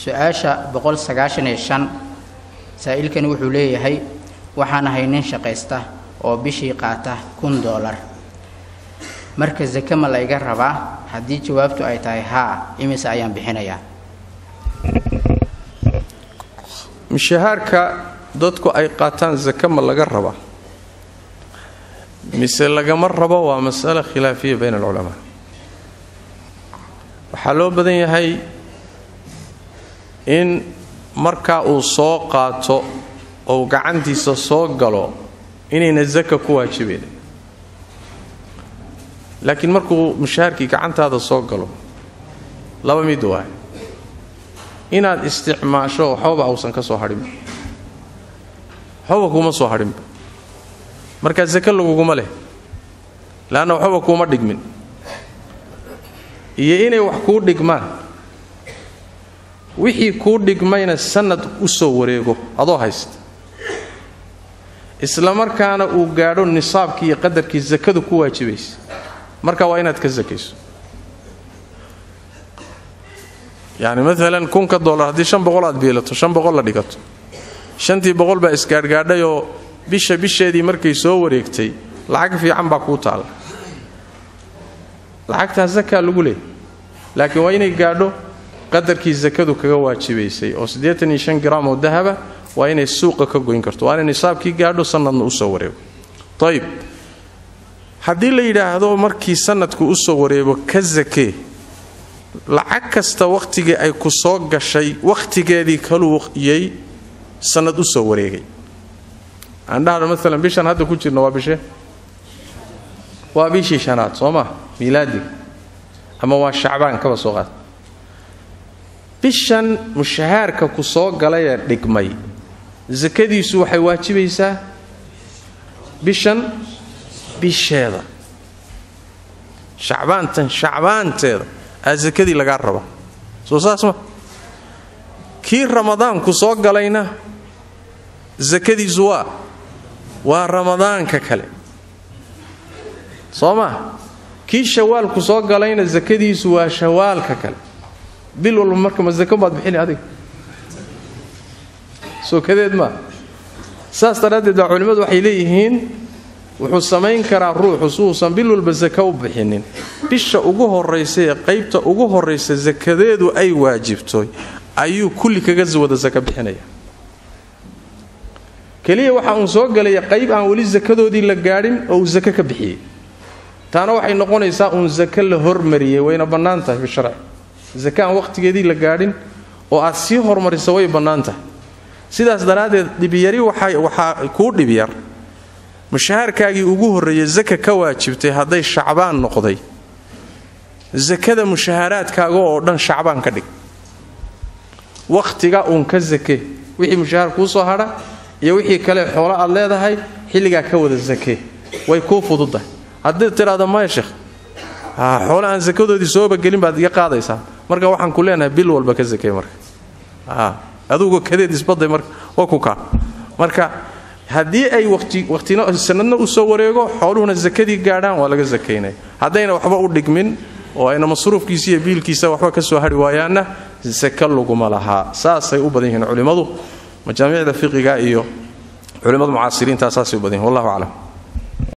su-aasha boqol sagaashan iyo shan saa'ilkani wuxuu leeyahay waxaan ahay nin shaqaysta oo bishii qaata kun doolar marka sake ma la iga rabaa haddii jawaabtu ay tahay haa imise ayaan bixinayaa mishahaarka dadku ay qaataan sake ma laga rabaa mise lagama rabo waa masale khilaafiya bayn alculamaa waxaa loo badan yahay in markaa uu soo qaato ou gacantiisa soo galo inayna saka ku waajibayn laakiin markuu mushaharkii gacantaada soo galo laba mid waay inaad isticmaasho waxbaba ausan ka soo hadhinba waxbaba kuuma soo hadhinba markaa sake laguguma leh leanna waxbaba kuuma dhigmin iyo inay wax kuu dhigmaan wixii kuu dhigmayna sannad u soo wareego adoo haysta isla markaana uu gaadho nisaabkii iyo qadarkii sakadu ku waajibaysa marka waa inaad ka sakayso yacni maalan kunka dollar haddii shan boqol aad biilato shan boqol la dhigato shantii boqol baa isgaadhgaadhayoo bisha bisheedii markay soo wareegtay lacag fiican baa kuu taalla lacagtaa sakaa lagu leeyay laakiin waa inay gaadho qadarkii sakadu kaga waajibaysay oo siddeetan iyo shan gram oo dahaba waa inay suuqa ka goyn karto waa inay nisaabkii gaadho sanadna u soo wareego ayib haddii la yidhaahdo markii sanadku u soo wareego ka sakee lacag kasta wakhtigii ay ku soo gashay wakhtigeedii kaluyay sanad u soo wareegay aan dhahno maalan bishan hadda ku jirno waa bishe waa bishii shanaad soo maa miilaadiga ama waa shacbaan kaba soo qaad bishan mushahaarka ku soo galayee dhigmay sakadiisu waxay waajibaysaa bishan bisheeda shacbaantan shacbaanteeda aa sakadii lagaa raba soo saas ma kii ramadaanku soo galayna sakadiisu waa waa ramadaanka kale soo maa kii shawaalku soo galayna sakadiisu waa shawaalka kale bil walba marka ma sako baad bixini adiga soo kadeed maa saas daraaddeed baa culimmadu waxay leeyihiin wuxuu samayn karaa ruuxu si uusan bil walba saka u bixinin bisha ugu horraysa ee qaybta ugu horraysa sakadeedu ay waajibto ayuu kulli kaga wada saka bixinaya keliya waxa uun soo galaya qayb aan weli sakadoodii la gaadhin oo uu sake ka bixiyey taana waxay noqonaysaa uun sake la hormariyey wayna bannaan tahay bisharci sake aan wakhtigeedii la gaadhin oo aad sii hormarisa way bannaan tahay sidaas daraaddeed dhibyari waxaa kuu dhibyar mushahaarkaagii ugu horreeyey saka ka waajibtay hadday shacbaan noqday sakada mushahaaraadkaaga oo dhan shacbaan ka dhig wakhtiga uun ka sake wixii mushahaar kuu soo hadha iyo wixii kale xoolo aad leedahay xilligaa ka wada sake way kuu fududahay haddii tidhaahdo maya sheekh xoole aan sakadoodii sooba gelin baad iga qaadaysaa marka waxaan ku leenahay bil walba ka sakey marka adugu kadeed isbaday marka waa ku kaa marka haddii ay waqtina sanadna u soo wareego xooluhuna sakadii gaadhaan waa laga sakaynaya haddayna waxba u dhigmin oo ayna masruufkiisa iyo biilkiisa waxba ka soo hari waayaanna saka laguma lahaa saasay u badan yihiin culimmadu majaamicda fiqiga iyo culimmada mucaasiriintaa saasay u badan yihin wallahu aclam